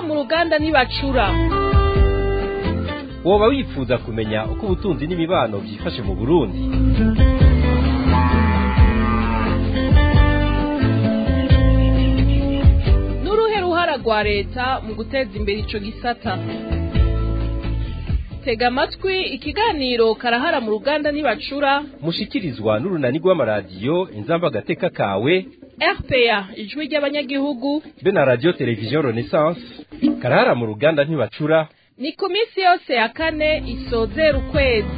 mu ruganda ntibacura woba wifuza kumenya uko ubutunzi n'imibano byifashe mu burundi n'uruhe ruhara rwa leta mu guteza imbere ico gisata tega amatwi ikiganiro karahara mu ruganda ntibacura mushikirizwa n'urunani rw'amaradiyo inzamba agateka kawe rpa ijwi ry'abanyagihugu be na radiyo televiziyo renaissance karahara mu ruganda ntibacura ni ku minsi yose ya kane isozera ukwezi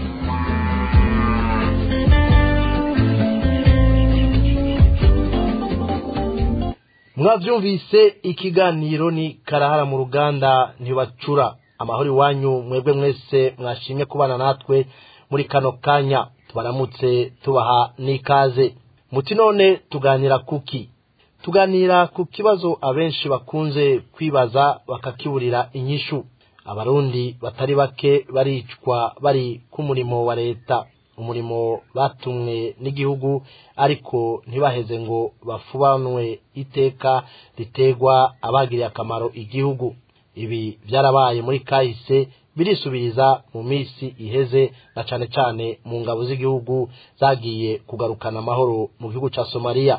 mwabyumvise ikiganiro ni karahara mu ruganda ntibacura amahoro iwanyu mwebwe mwese mwashimye kubana natwe muri kano kanya tubaramutse tubaha n'ikaze muti none tuganira kuki tuganira ku kibazo abenshi bakunze kwibaza bakakiburira inyishu abarundi batari bake baricwa bari ku murimo wa leta umurimo batumwe n'igihugu ariko ntibaheze ngo bafubanwe iteka ritegwa abagiriye akamaro igihugu ibi byarabaye muri kahise birisubiriza mu minsi iheze na cane cane mu ngabo z'igihugu zagiye kugarukana amahoro mu gihugu ca somaliya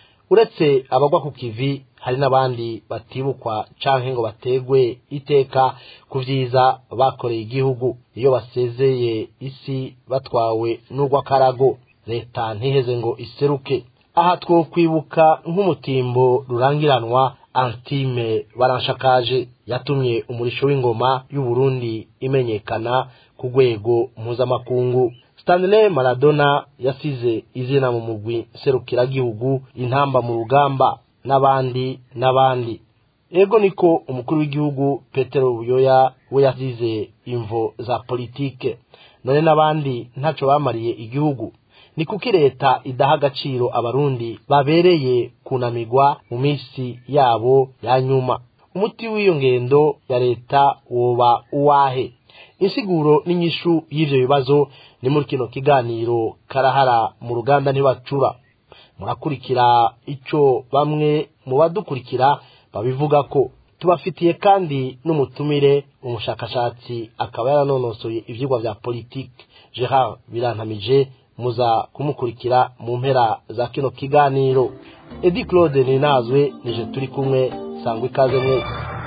uretse abagwa ku kivi hari n'abandi batibukwa canke ngo bategwe iteka ku vyiza bakoreye igihugu iyo basezeye isi batwawe n'urw'akarago leta ntiheze ngo iseruke aha twokwibuka nk'umutimbo rurangiranwa antime baranshakaje yatumye umurisho w'ingoma y'uburundi imenyekana ku rwego mpuzamakungu stanley maradona yasize izina mu mugwi serukiragihugu intamba mu rugamba n'abandi n'abandi ego niko umukuru w'igihugu petero buyoya we yasize imvo za politike none n'abandi ntaco bamariye igihugu ni kuki leta idaha agaciro abarundi babereye kunamigwa mu minsi yabo ya nyuma umuti w'iyo ngendo ya leta woba uwahe insiguro n'inyishu y'ivyo bibazo ni muri kino kiganiro karahara mu ruganda ntibacura murakurikira ico bamwe mu badukurikira babivuga ko tubafitiye kandi n'umutumire umushakashatsi akaba yaranonosoye ivyigwa vya politike gerard birantamije muza kumukurikira mu mpera za kino kiganiro edi claude ninazwe nije turi kumwe sangwa ikaze mwese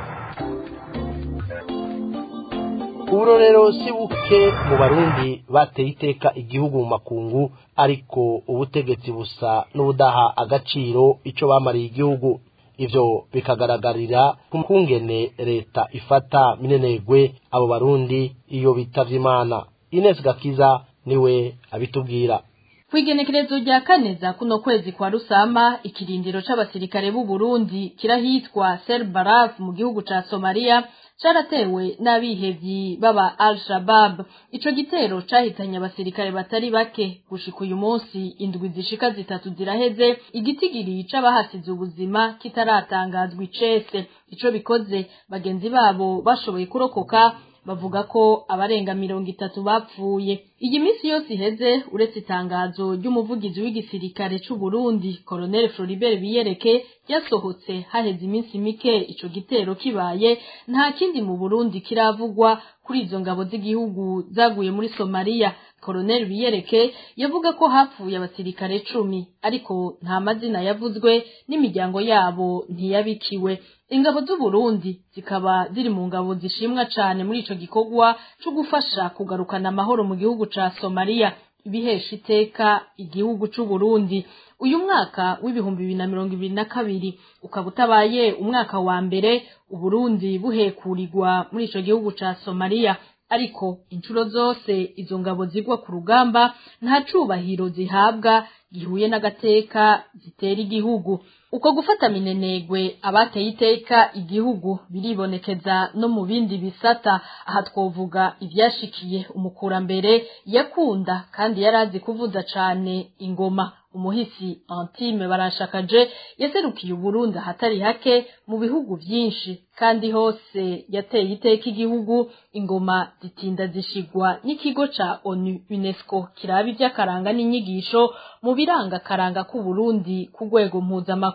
uburorero si buke mu barundi bateye iteka igihugu mu makungu ariko ubutegetsi busa n'ubudaha agaciro ico bamariye igihugu ivyo bikagaragarira ku kungene leta ifata minenegwe abo barundi iyo bitavye imana ines gakiza niwe abitubwira kwigenekerezo rya kane za kuno kwezi kwa rusama ikirindiro c'abasirikare b'u Burundi kirahitwa Selbaraf mu gihugu ca Somalia caratewe n'abihevyi baba Al-Shabaab ico gitero cahitanye abasirikare batari bake gushika uyu munsi indwi zishika zitatu ziraheze igitigiri c'abahasize ubuzima kitaratangazwa icese ico bikoze bagenzi babo bashoboye kurokoka bavuga ko abarenga mirongo itatu bapfuye iyi minsi yose iheze uretse itangazo ry'umuvugizi w'igisirikare c'u Burundi Colonel Floribert Biyereke ryasohotse haheze iminsi mike ico gitero kibaye nta kindi mu Burundi kiravugwa kuri izo ngabo z'igihugu zaguye muri Somalia Colonel Biyereke yavuga ko hapfuye abasirikare cumi ariko nta mazina yavuzwe n'imiryango yabo ntiyabikiwe ingabo z'u Burundi zikaba ziri mu ngabo zishimwa cane muri ico gikorwa co gufasha kugarukana amahoro mu gihugu ca Somalia ibihesha iteka igihugu c'u Burundi uyu mwaka w'ibihumbi bibiri na mirongo ibiri na kabiri ukaba utabaye umwaka wa mbere Uburundi buhekurirwa muri ico gihugu ca Somalia ariko inshuro zose izo ngabo zigwa ku rugamba nta cubahiro zihabwa gihuye n'agateka zitera igihugu uko gufata minenegwe abateye iteka igihugu biribonekeza no mu bindi bisata aha twovuga ivyashikiye umukurambere yakunda kandi yarazi kuvuza cane ingoma umuhisi Antime barashakaje yaserukiye Uburundi ahatari hake mu bihugu vyinshi kandi hose yateye iteka igihugu ingoma zitinda zishigwa n'ikigo ca ONU UNESCO kiraba ivy'akaranga n'inyigisho mu biranga karanga ku Burundi ku rwego mpuzamakungu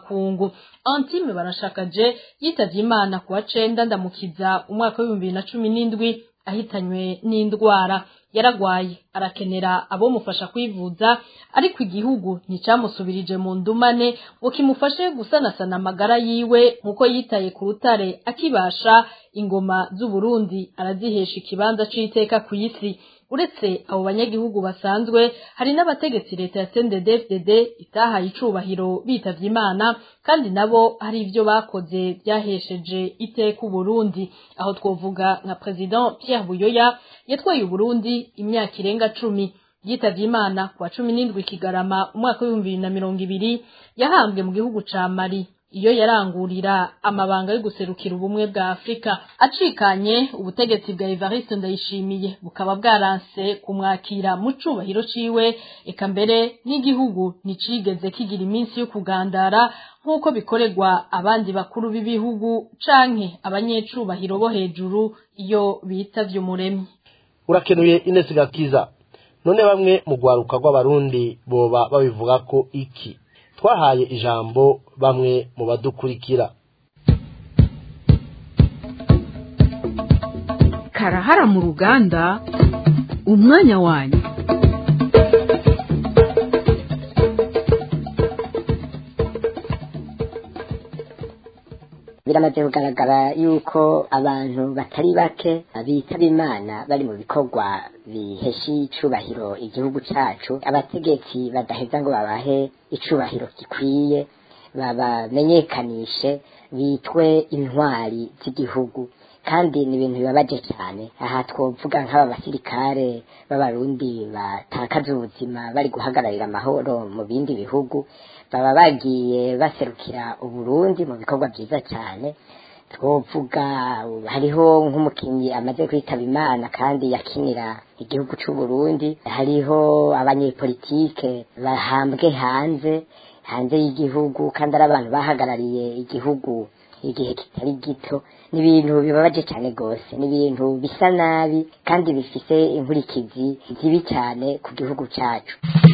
makungu antime barashakaje yitavye imana kuwa cenda ndamukiza umwaka w'ibihumbi bibiri na cumi n'indwi ahitanywe n'indwara yaragwaye arakenera abomufasha kwivuza ariko igihugu nticamusubirije mu ndumane ngo kimufashe gusanasana amagara yiwe nk'uko yitaye ku rutare akibasha ingoma z'uburundi arazihesha ikibanza c'iteka ku isi uretse abo banyagihugu basanzwe hari n'abategetsi leta ya CNDD-FDD itahaye icubahiro bitavye imana kandi nabo hari ivyo bakoze byahesheje iteka Burundi aho twovuga nka president Pierre Buyoya yatwaye Burundi imyaka irenga cumi yitavye imana kuwa cumi n'indwi kigarama umwaka w'ibihumbi bibiri na mirongo ibiri yahambwe mu gihugu ca Mali iyo yarangurira amabanga yo guserukira ubumwe bwa Afrika acikanye ubutegetsi bwa Evariste Ndayishimiye bukaba bwaranse kumwakira mu cubahiro ciwe eka mbere n'igihugu nicigeze kigira iminsi yo kugandara nk'uko bikorerwa abandi bakuru b'ibihugu canke abanyecubahiro bo hejuru iyo bitavye umuremyi urakenuye Ines Gakiza none bamwe mu rwaruka rw'abarundi boba babivuga ko iki twahaye ijambo bamwe mu badukurikira karahara mu ruganda umwanya wanyu biramaze kugaragara yuko abantu batari bake bitaba imana bari mu bikorwa bihesha icubahiro igihugu cacu abategetsi badaheza ngo babahe icubahiro gikwiye babamenyekanishe bitwe intwari z'igihugu kandi ni ibintu bibabaje cyane aha twovuga nk'aba basirikare b'abarundi batakaza ubuzima bari guhagararira amahoro mu bindi bihugu baba bagiye baserukira uburundi mu bikorwa byiza cyane twovuga hariho nk'umukinnyi amaze kwitaba imana kandi yakinira igihugu c'uburundi hariho abanyepolitike bahambwe hanze hanze y'igihugu kandi ari abantu bahagarariye igihugu igihe kitari gito ni ibintu bibabaje cyane rwose ni ibintu bisa nabi kandi bifise inkurikizi zibi cyane ku gihugu cyacu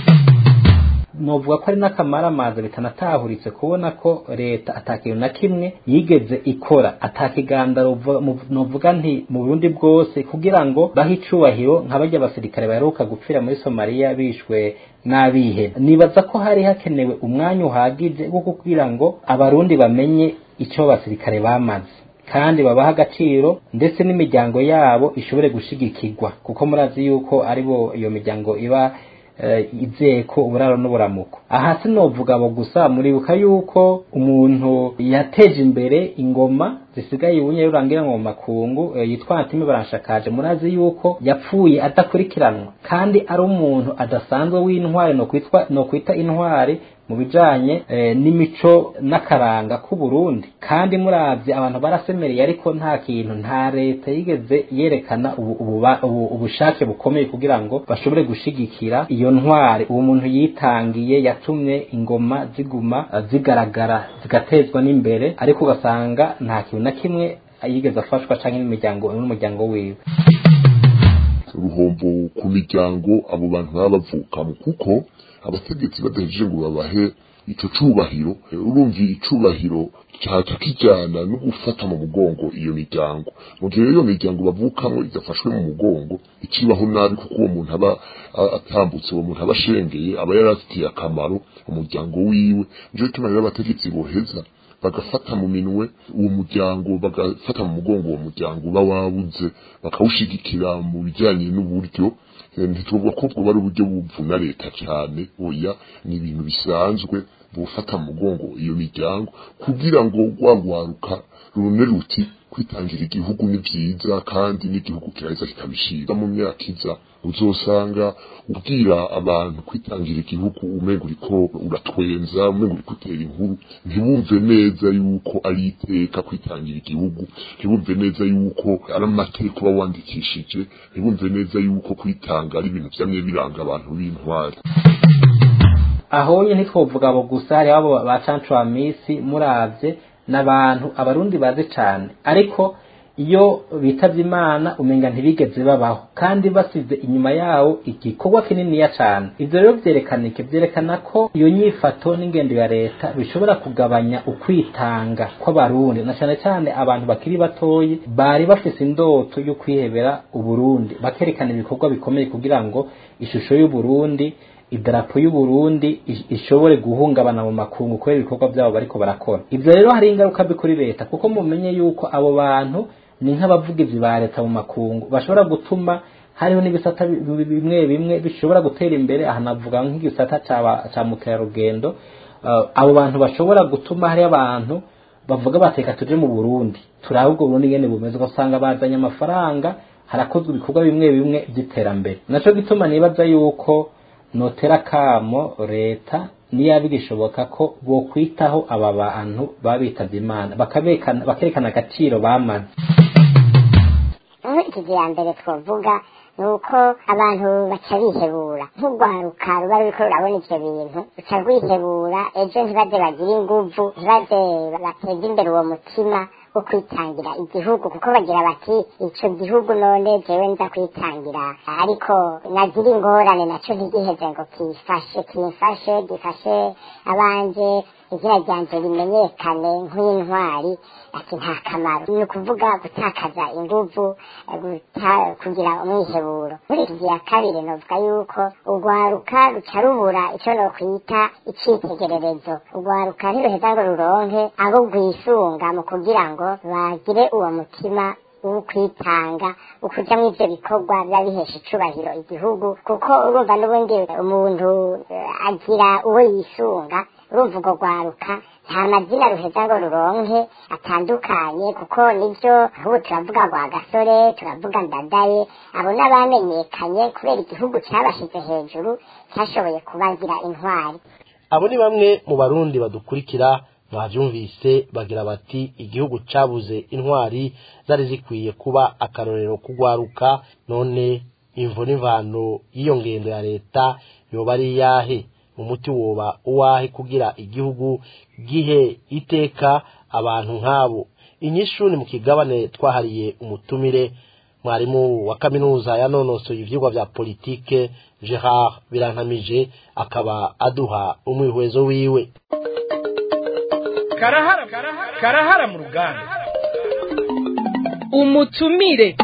novuga ko ari n'akamaramaza bitanatahuritse kubona ko leta atakintu na kimwe yigeze ikora atakiganda novuga nti mu burundi bwose kugira ngo bahe icubahiro nka barya abasirikare baheruka gupfira muri somaliya bishwe n'abihe nibaza ko hari hakenewe umwanya uhagije wo kugira ngo abarundi bamenye icyo abasirikare bamaze kandi babaha agaciro ndetse n'imiryango yabo ishobore gushigikirwa kuko murazi yuko aribo iyo miryango iba izeko uburaro n'uburamuko aha sinovuga abo gusa muribuka yuko umuntu yateje imbere ingoma zisigaye ubunye rurangira mu makungu yitwa Antime baranshakaje murazi yuko yapfuye adakurikiranwa kandi ari umuntu adasanzwe w'intwari no kwitwa no kwita intwari mu bijanye n'imico n'akaranga k'u Burundi kandi muravye abantu barasemereye ariko nta kintu nta leta yigeze yerekana ubushake bukomeye kugira ngo bashobore gushigikira iyo ntwari uwo muntu yitangiye yatumye ingoma ziguma zigaragara zigatezwa n'imbere ariko ugasanga nta kintu na kimwe yigeze afashwa canke n'imiryango n'umuryango wiwe uruhombo ku miryango abo bantu baba bavukamo kuko abategetsi badahejeje ngo babahe ico cubahiro urumvi icubahiro caca kijana no gufata mu mugongo iyo miryango mu gihe iyo miryango bavukamo idafashwe mu mugongo icibaho nabi kuko uwo muntu aba atambutse uwo muntu aba ashengeye aba yarafitiye akamaro umuryango wiwe nico gituma rero abategetsi boheza bagafata mu minwe uwo muryango bagafata mu mugongo uwo muryango uba wabuze bakawushigikira mu bijyanye n'uburyo ntituvuga ko bwo bari uburyo buvuna leta cyane oya ni ibintu bisanzwe bufata mu mugongo iyo miryango kugira ngo rwagwaruka rune ruti kwitangira igihugu ni byiza kandi n'igihugu kiraheza kikabishira mu myaka iza uzosanga ubwira abantu kwitangira igihugu umenga uriko uratwenza umenga uriko utera inkuru ntibumve neza yuko ari iteka kwitangira igihugu ntibumve neza yuko ari amateka uba wandikishije ntibumve neza yuko kwitanga ari ibintu vyamye biranga abantu b'intwari aho nye ntitwovuga abo gusa hari abo ba cancwamisi muravye n'abantu abarundi bazi cane ariko iyo bitavye imana umenga ntibigeze babaho kandi basize inyuma yawo igikorwa kininiya cane ivyo rero vyerekana iki vyerekana ko iyo nyifato n'ingendo ya leta bishobora kugabanya ukwitanga kw'abarundi na cane cane abantu bakiri batoyi bari bafise indoto yo kwihebera uburundi bakerekana ibikorwa bikomeye kugira ngo ishusho y'uburundi idarapo y'uburundi ishobore guhungabana mu makungu kubera ibikorwa byabo bariko barakora ivyo rero hari ingaruka mbi kuri leta kuko mumenye yuko abo bantu ni nk'abavugizi ba leta mu makungu bashobora gutuma hariho n'ibisata bimwe bimwe bishobora gutera imbere aha navuga nk'igisata ca mukerarugendo abo bantu bashobora gutuma hariho abantu bavuga bateka tuje mu burundi turabe ubwo burundi ngene bumeze ugasanga bazanye amafaranga harakozwe ibikorwa bimwe bimwe by'iterambere naco gituma nibaza yuko notera kamo leta niyo bigishoboka ko bokwitaho aba bantu babitavye imana bakerekana agaciro bamaze inkurikizi ya mbere twovuga ni uko abantu baca bihebura nk'urwaruka ruba ruriko rurabona ivyo bintu ruca rwihebura ejo ntibaze bagire inguvu ntibaze bateze imbere uwo mutima wo kwitangira igihugu kuko bagira bati ico gihugu none jewe nza kwitangira ariko nagira ingorane naco ntigiheze ngo kifashe kimfashe gifashe abanje izina ryanje rimenyekane nk'intwari ati nta kamaro ni ukuvuga gutakaza inguvu kugira umwiheburo muri iki gihe kabiri novuga yuko urwaruka ruca rubura ico nokwita icitegererezo urwaruka ntiruheza ngo ruronke abo rwisunga mu kugira ngo bagire uwo mutima ukwitanga ukuja mu ivyo bikorwa biba bihesha icubahiro igihugu kuko urumva n'ubundi umuntu agira uwo yisunga urumva urwo rwaruka nta mazina ruheza ngo ruronke atandukanye kuko nivyo ahubwo turavuga rwa gasore turavuga ndadaye abo n'abamenyekanye kubera igihugu cabashize hejuru cyashoboye kubagira intwari abo ni bamwe mu barundi badukurikira mwavyumvise bagira bati igihugu cabuze intwari zari zikwiye kuba akarorero kugwaruka none imvo n'imvano y'iyo ngendo ya leta yoba ari iyahe umuti woba uwahe kugira igihugu gihe iteka abantu nk'abo inyishu ni mu kigabane twahariye umutumire mwarimu wa kaminuza yanonosoye ivyigwa vya politike gerard birankamije akaba aduha umwihwezo wiwe karahara karahara mu ruganda umutumire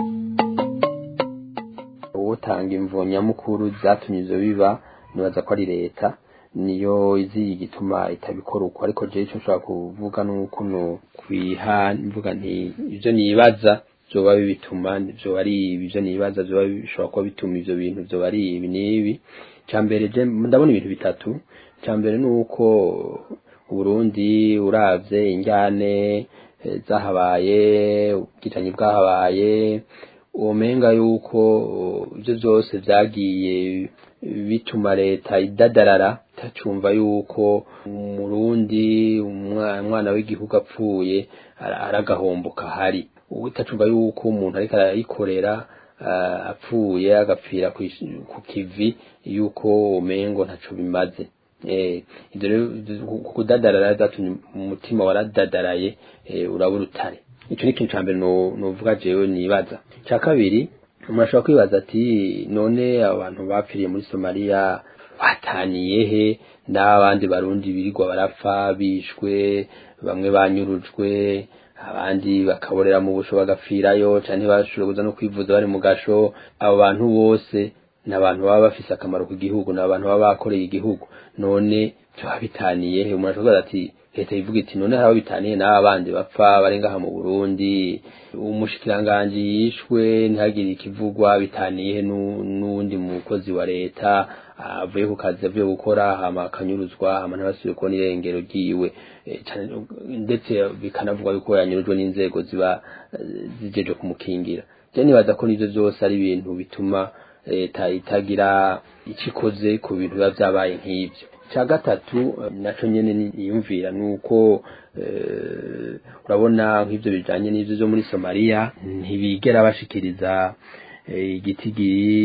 utanga imvo nyamukuru zatumye ivyo biba nibaza ko ari leta niyo izi igituma itabikora uko ariko jewe ico nshobora kuvuga nuko no kwiha mvuga nti ivyo nibaza vyoba bibituma vyoba ari ivyo nibaza vyoba bishobora kuba bituma ivyo bintu vyoba ari ibi n'ibi mbere je ndabona ibintu bitatu mbere ni uko uburundi uravye injyane zahabaye ubwicanyi bwahabaye umenga yuko ibyo byose byagiye bituma leta idadarara itacumva yuko umurundi umwana w'igihugu apfuye aragahombo kahari itacumva yuko umuntu ariko arayikorera apfuye agapfira ku kivi yuko umengo ntaco bimaze ibyo rero kudadarara zatumye umutima waradadaraye uraba urutare icyo ni ikintu cya mbere nuvuga jewe nibaza cya kabiri umuntu ashobora kwibaza ati none abantu bapfiriye muri somaliya bataniye he n'abandi barundi birirwa barapfa bishwe bamwe banyurujwe abandi bakaborera mu busho bagapfirayo cyane bashobora kuza no kwivuza bari mu gasho abo bantu bose ni abantu baba bafise akamaro ku gihugu ni abantu baba bakoreye igihugu none byaba bitaniye he umuntu ashobora ati leta ivuga iti none haba bitaniye n'aba bandi bapfa bari ngaha mu burundi umushikiranganji yishwe ntihagire ikivugwa bitaniye n'uwundi mukozi wa leta avuye ku kazi avuye gukora hama akanyuruzwa hama ntibasubiye kubona irengero ryiwe ndetse bikanavugwa yuko yanyurujwe n'inzego ziba zijeje kumukingira je nibaza ko nivyo vyose ari ibintu bituma leta itagira icikoze ku bintu biba vyabaye nk'ivyo cya gatatu nacyo nyine niyumvira ni uko urabona nk'ibyo bijyanye n'ibyo byo muri somaliya ntibigera bashikiriza igitigiri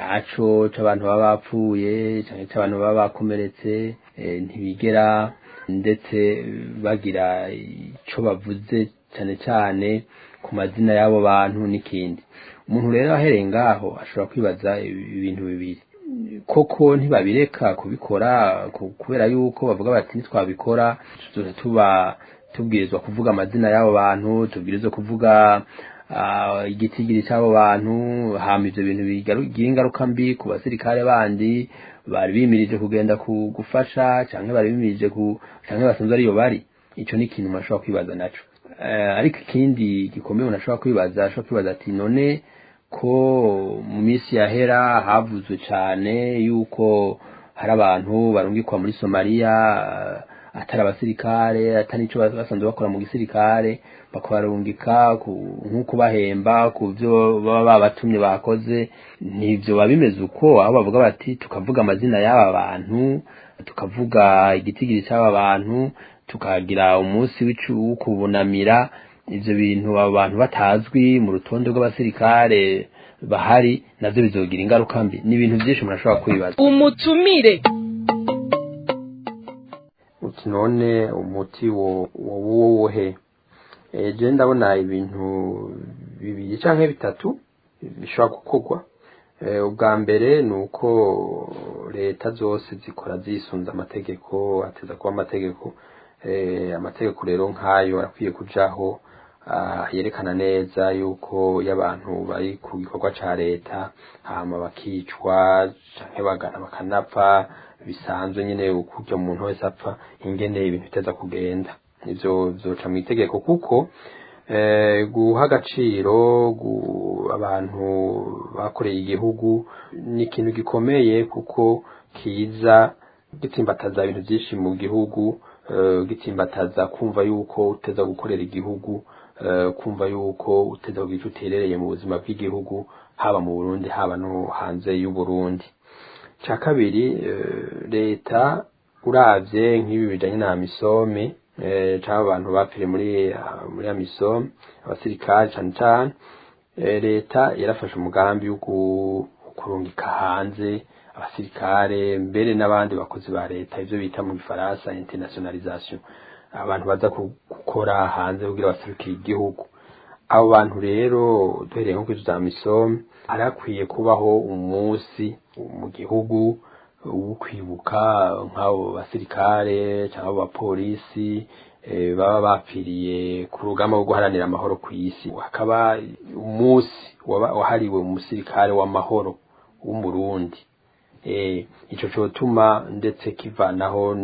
nyaco c'abantu baba bapfuye cyangwa c'abantu baba bakomeretse ntibigera ndetse bagira icyo bavuze cyane cyane ku mazina y'abo bantu n'ikindi umuntu rero ahereye ngaho ashobora kwibaza ibintu bibiri koko ntibabireka kubikora kubera yuko bavuga bati ntitwabikora tuba tubwirizwa kuvuga amazina y'abo bantu tubwirizwa kuvuga igitigiri cy'abo bantu hama ibyo bintu bigira ingaruka mbi ku basirikare bandi bari bimirije kugenda gufasha cyangwa bari bimirije cyangwa basanzwe ariyo bari icyo ni ikintu umuntu ashobora kwibaza nacyo ariko ikindi gikomeye umuntu ashobora kwibaza ashobora kwibaza ati none ko mu minsi yahera havuzwe cyane yuko hari abantu barungikwa muri somaliya atari abasirikare atari icyo basanzwe bakora mu gisirikare bakabarungika nk'uko bahemba ku byo baba babatumye bakoze ntibyo biba bimeze uko aho bavuga bati tukavuga amazina y'aba bantu tukavuga igitigiri cy'aba bantu tukagira umunsi wo kubunamira ibyo bintu abo bantu batazwi mu rutonde rw'abasirikare bahari nabyo bizogira ingaruka mbi ni ibintu byinshi umuntu ashobora kwibaza umutumire uti none umuti wo wohe ejo ndabona ibintu bibiri cyangwa bitatu bishobora gukorwa ubwa mbere ni uko leta zose zikora zisunze amategeko ateza kuba amategeko amategeko rero nk'ayo arakwiye kujaho yerekana neza yuko iyo abantu bari ku gikorwa cya leta hama bakicwa cyangwa bagana bakanapfa bisanzwe nyine ukurya umuntu wese apfa ingene ibintu biteza kugenda ibyo byoca mu itegeko kuko guha agaciro abantu bakoreye igihugu ni ikintu gikomeye kuko kiza gitsimbataza ibintu byinshi mu gihugu gitsimbataza kumva yuko uteza gukorera igihugu kumva yuko uteza kugira icyo uterereye mu buzima bw'igihugu haba mu burundi haba no hanze y'uburundi cya kabiri leta urabye nk'ibi bijyanye na misome cyangwa abantu bapfiriye muri muri ya misome abasirikare cyane cyane leta yarafashe umugambi wo kurungika hanze abasirikare mbere n'abandi bakozi ba leta ibyo bita mu gifaransa internationalisation abantu baza gukora hanze kugira baserukire igihugu abo bantu rero duhereye nko kuri za misome hari hakwiye kubaho umunsi mu gihugu wo kwibuka nk'abo basirikare cyangwa abapolisi baba bapfiriye ku rugamba rwo guharanira amahoro ku isi hakaba umunsi wahariwe umusirikare w'amahoro w'umurundi icyo cyotuma ndetse kivanaho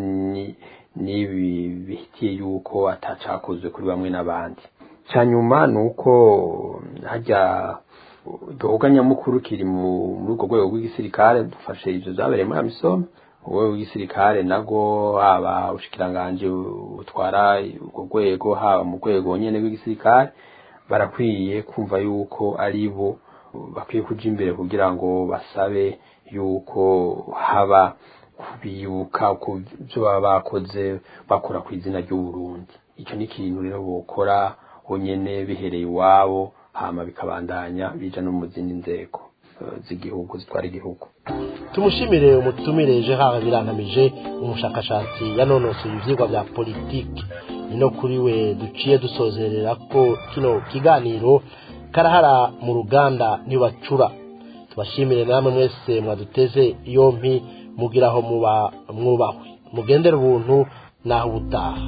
n'ibi bihitiye yuko atacakozwe kuri bamwe n'abandi cya nyuma ni uko hajya igikorwa nyamukuru kiri muri urwo rwego rw'igisirikare dufashe ibyo byabereye muri amisome urwego rw'igisirikare nabwo haba ubushikiranganje butwara urwo rwego haba mu rwego nyine rw'igisirikare barakwiye kumva yuko ari bo bakwiye kujya imbere kugira ngo basabe yuko haba kubibuka ku byo baba bakoze bakora ku izina ry'uburundi icyo ni ikintu rero bokora bonyine bihereye iwabo hama bikabandanya bija no mu zindi nzego z'igihugu zitwara igihugu tumushimire umutumire Gerard birantamije umushakashatsi yanonosoye ivyigwa vya politiki ni no kuri we duciye dusozerera ko kino kiganiro karahara mu ruganda ntibacura tubashimire namwe mwese mwaduteze yompi mugiraho muba mwubahwe mugendere ubuntu naho ubutaha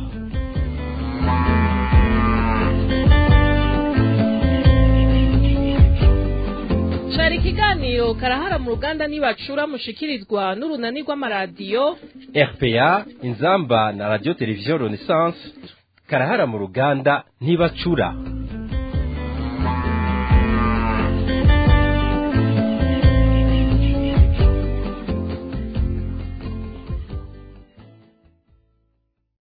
cari ikiganiro karahara mu ruganda nibacura mushikirizwa n'urunani rw'amaradiyo RPA inzamba na radio television Renaissance karahara mu ruganda ntibacura